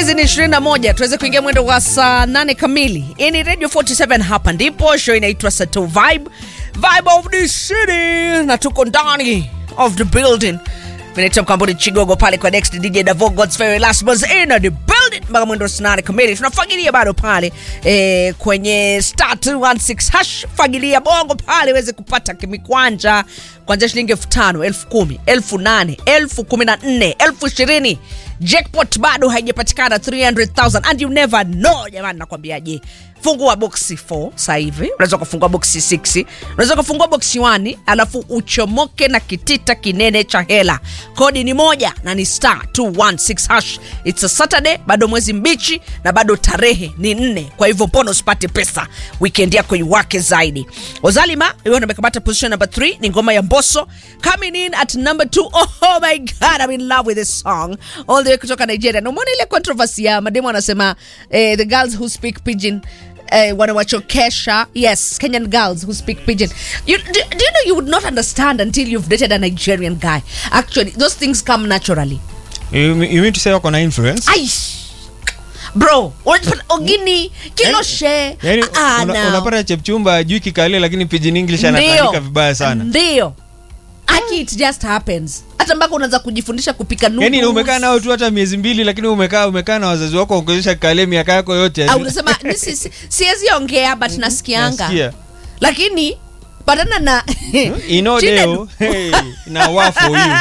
hizi ni 21 tuweze kuingia mwendo wa saa 8 kamili hii ni radio 47 hapa ndipo show inaitwa sato vibe vibe of the city na tuko ndani of the building vinaitwa mkambuni chigogo pale kwa next dj davo god's very last buzz in the building mpaka mwendo wa saa 8 kamili tunafagilia bado pale eh, kwenye star 216 hash fagilia bongo pale uweze kupata kimikwanja kuanzia shilingi elfu tano elfu kumi elfu nane elfu kumi na nne elfu ishirini jackpot bado haijapatikana 300000 and you never know jamani nakwambiaje fungua boksi 4 sasa hivi unaweza ukafungua boksi 6 unaweza ukafungua boksi 1 alafu uchomoke na kitita kinene cha hela kodi ni moja na ni star 216 hash its a saturday bado mwezi mbichi na bado tarehe ni nne kwa hivyo mbona usipate pesa weekend yako iwake zaidi ozalima hiyo amekamata position number 3 ni ngoma ya mboso coming in at number 2 oh my god i'm in love with this song all the way kutoka nigeria na umeona ile controversy ya mademu anasema eh, the girls who speak pidgin eh, wanawachokesha yes kenyan girls who speak pidgin you, do, do you know you would not understand until you've dated a nigerian guy actually those things come naturally You, you mean to say wako na influence? Aish. bro unajipata ogini kiloshe Yaani Ah, una, no. unapata chepchumba ajui kikalia lakini pidgin English anatandika vibaya sana. ndio aki it just happens hata mpaka unaweza kujifundisha kupika noodles. Yaani umekaa nao tu hata miezi mbili lakini umekaa umekaa na wazazi wako wakuonyesha kikalia miaka yako yote. au unasema "Ni si- si- siwezi ongea but nasikianga Nasikia. lakini patana na Ino Chile- deo. Hey, na wa for you.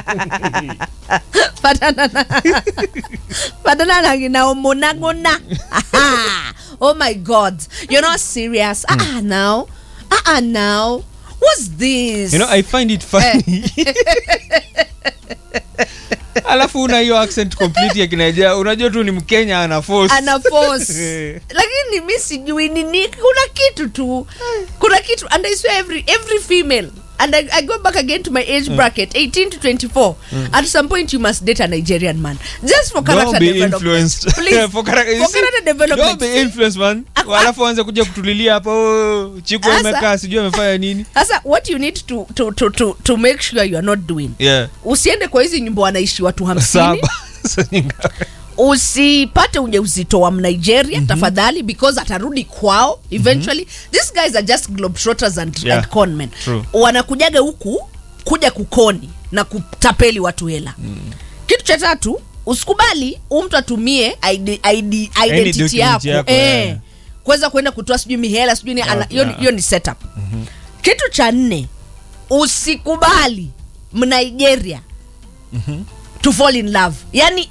patana na patana na ginaomonagona oh my god you're not serious ah ah now ah ah now what's this You know, I find it funny. Alafu una hiyo accent complete ya Kinaija. Unajua tu ni Mkenya ana force. ana force lakini mi sijui nini kuna kitu tu kuna kitu and I swear every, every female and I, I go back again to my age bracket 18 to 24 at some point you must date a nigerian man just for character Don't be development influenced. please For character- for character development Don't be influenced, man. Aku- Alafu anze kuja kutulilia hapa oh, chiku Asa- amekaa sijui amefanya nini. sasa what you need to, to, to, to, to make sure you are not doing Yeah. usiende kwa hizi nyumba wanaishi watu hamsini Saba. Sasa ni ngapi? usipate ujauzito wa mnigeria mm-hmm. tafadhali because atarudi kwao eventually mm-hmm. these guys are just globetrotters and, Yeah, and conmen true. wanakujaga huku kuja kukoni na kutapeli watu hela mm. kitu cha tatu usikubali huu mtu atumie ID, ID, identity document yako, yako, eh, yeah. kuweza kuenda kutoa sijui mihela sijui ni ana- hiyo ni- yeah. hiyo ni setup mm-hmm. kitu cha nne usikubali mnigeria mm-hmm. to fall in love yani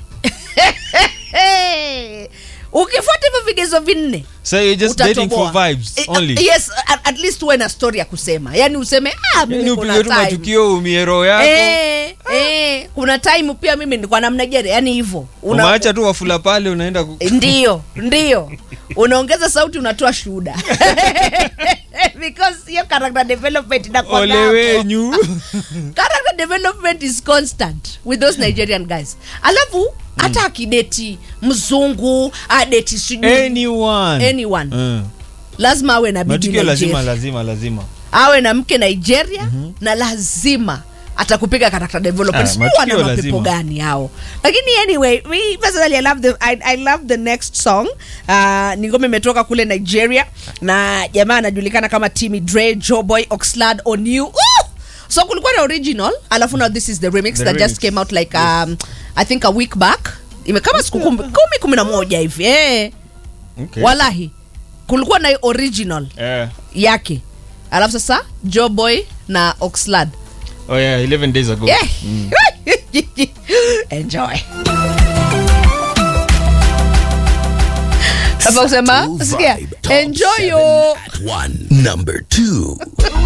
ukifuata hivyo vigezo vinne So you're just dating for utatoboa. vibes Eh, only. yes at, at least uwe na story ya kusema yani useme ah, Yaani mimi kuna upige tu time matukio umie roho yako. Eh, eh, kuna time pia mimi nilikuwa na Mnigeria yani hivyo Una- Umeacha tu wafula pale unaenda ku... ndio ndio unaongeza sauti unatoa shuhuda because hiyo character development inakuwa Ole hapo. wenyu. character development is constant with those nigerian guys alafu hata akideti mzungu adeti sijui Anyone. anyone Mm. lazima awe na bibi Matukio lazima nigeria lazima lazima. awe na mke nigeria na lazima atakupiga character development Ah, Sijui matukio wana mapepo lazima. gani hao lakini anyway me personally I love the, I, I love the next song uh, ni ngoma imetoka kule nigeria na jamaa anajulikana kama Timmy Dre Joeboy Oxlade Oniu uh! so kulikuwa na original alafu now this is the remix The that just remix. came out like um, i think a week back imekama siku kumi kumi kumi na moja hivi eh. Okay. walahi kulikuwa na original Eh. yake alafu sasa joboy na oxlad Oh yeah, 11 days ago. yeah. enjoy hapa kusema Two sikia Vibe Top enjoy seven yo at one. Number two.